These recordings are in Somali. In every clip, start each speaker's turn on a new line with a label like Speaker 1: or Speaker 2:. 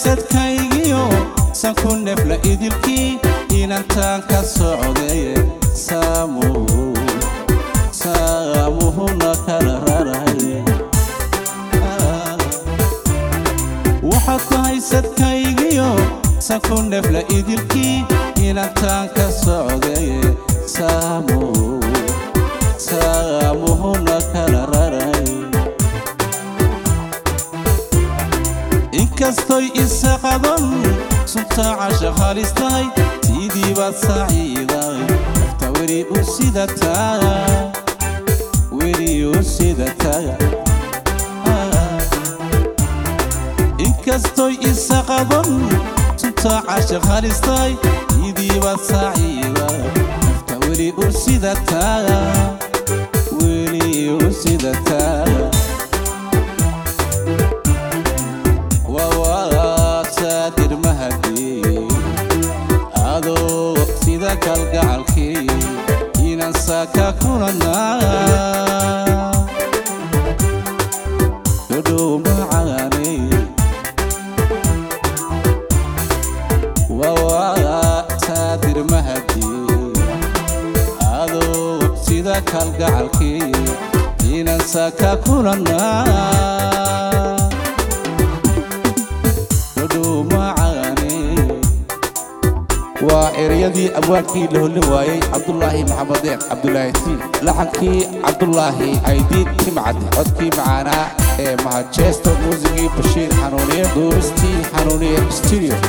Speaker 1: sadkaygiyo sanku nefla idilkii inantaan ka socdaye saamuhu saamuhuna kala raraye waxaad tahay sadkaygiyo sanku nefla idilkii inantaan ka socdaye saamuhu saamuhuna kala raraye inkastoy isaqadan suntaa casha halistahay tiidii baad saaciiday nafta weli u sidataa weli u sidataa inkastoy isaqadan suntaa casha halistahay tiidii baad saaciiday nafta weli u sidataa weli u sidataa wawaasadir mahadii adoo sida kalgacalkii inaan saaka kulanaa dhodhow macaane wawaasadir mahadii adoo sida kalgacalkii inaan saaka kulanaa
Speaker 2: waa ereyadii abwaankii la hollin waayey cabdulaahi maxamed deeq cabdulaahi tiin laxankii cabdulaahi aydiid timcad codkii macaanaa ee mahajeesto muusigii bashiir xanuuniye duuristii xanuuniye studio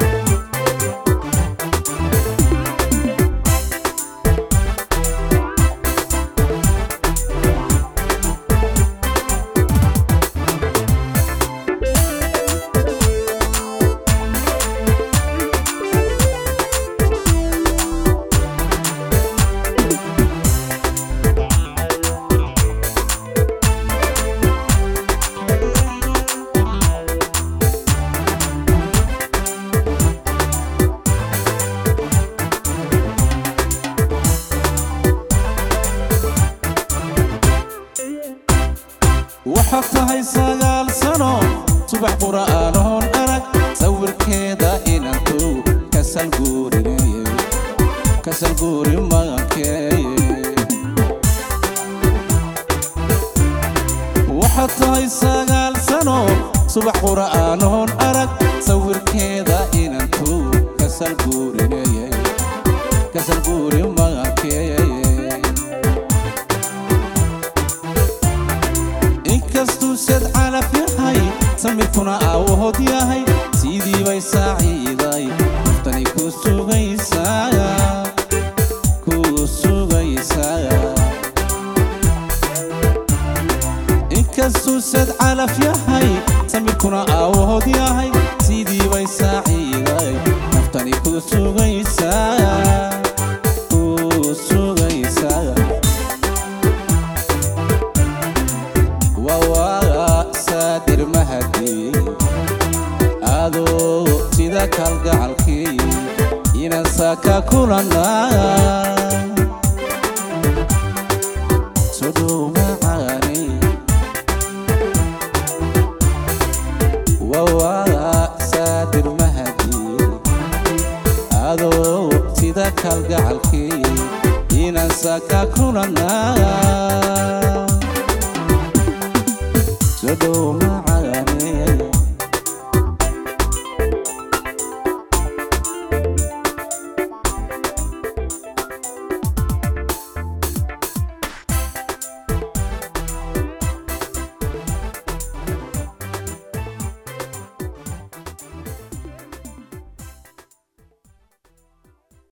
Speaker 1: waxaad tahay sagaal sano subax qura'aanoon arag sawirkeeda inantu kasalguurinaye kasalguuri magankeeye waxaad tahay sagaal sano subax qura'aanoon arag sawirkeeda inantu kasalguurinaye kasalguuri magankeeye inkastuu sad calaf yahay samirkuna aawahood yahay sidii bay saaciiday naftani ku sugaysaa ku sugaysaa inkastuu sad calaf yahay samirkuna aawahood yahay sidii bay saaciiday naftani ku sugaysaa ku sugaysaa wawaasadir mahadii adoo sida kalgacalkii inaan saaka kulanaa sodhow macaane wawaasadir mahadii adoo sida kalgacalkii inaan saaka kulanaa Sodoma